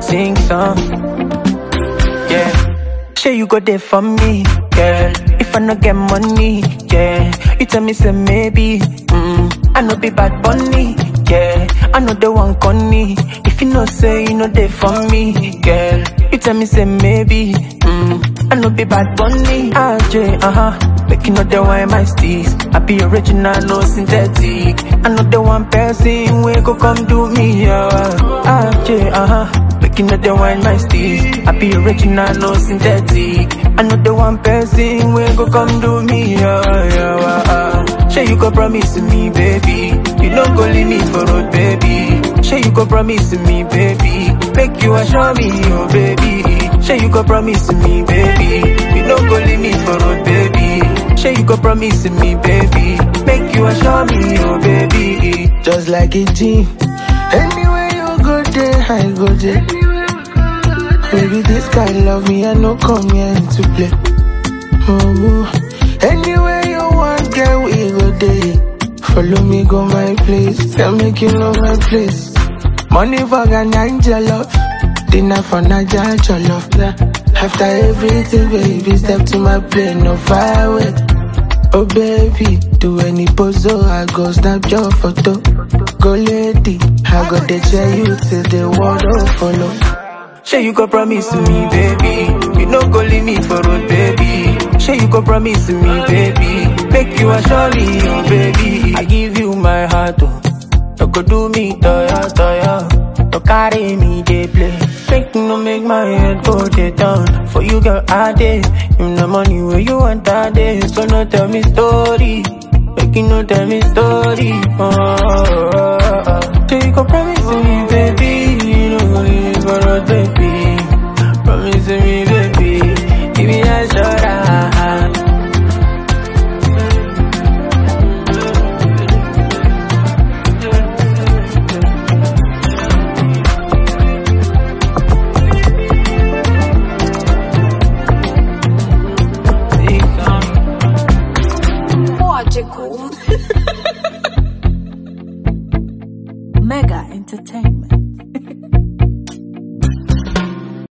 sing song. Yeah. Say you go there for me, girl. If I no get money, yeah. You tell me say maybe, mm. I no be bad bunny, yeah. I know the one conny. If you no say you know there for me, girl. You tell me say maybe, mm. I no be bad bunny, ah J, uh huh. Make you know the why my steez. I be original, no synthetic. I know the one person we go come do me, yeah. Ah J, uh huh. Make you know the wine my steez. I be original, no synthetic. I know the one person we go come do me, yeah, yeah, uh, uh. Say you go promise me, baby. You no go leave me for road, baby. Say you go promise me, baby. Make you assure me, oh baby. Say you go promise me, baby. You no go leave me for road, baby. Say you go promise me, baby. Make you assure me, oh baby. Just like a G. Anywhere you go there, I go there. Baby, this guy love me, I no come here to play. Oh, anywhere you want, girl, we go there. Follow me, go my place. Tell me you know my place. Money for Ghana, love. Dinner for Naija, jollof. Yeah. After everything, baby, step to my plane, no fire away. Oh baby, do any pose, oh, I go snap your photo. Go lady, I go dey share you till the world don't follow. Say you go promise me, baby. You no go leave me for road, baby. Say you go promise me, baby. Make you assure me, oh baby. I give you my heart, oh. You go do me, toya, toya. You carry me, they play. Make no make my head go dey down. For you, girl, I did. You know money where you want that day. So no tell me story. Make you no tell me story. Oh, oh, oh, oh. Say you go promise me, baby. You no go leave me for road, baby. Promise me, baby. Give me that shoulder. Pode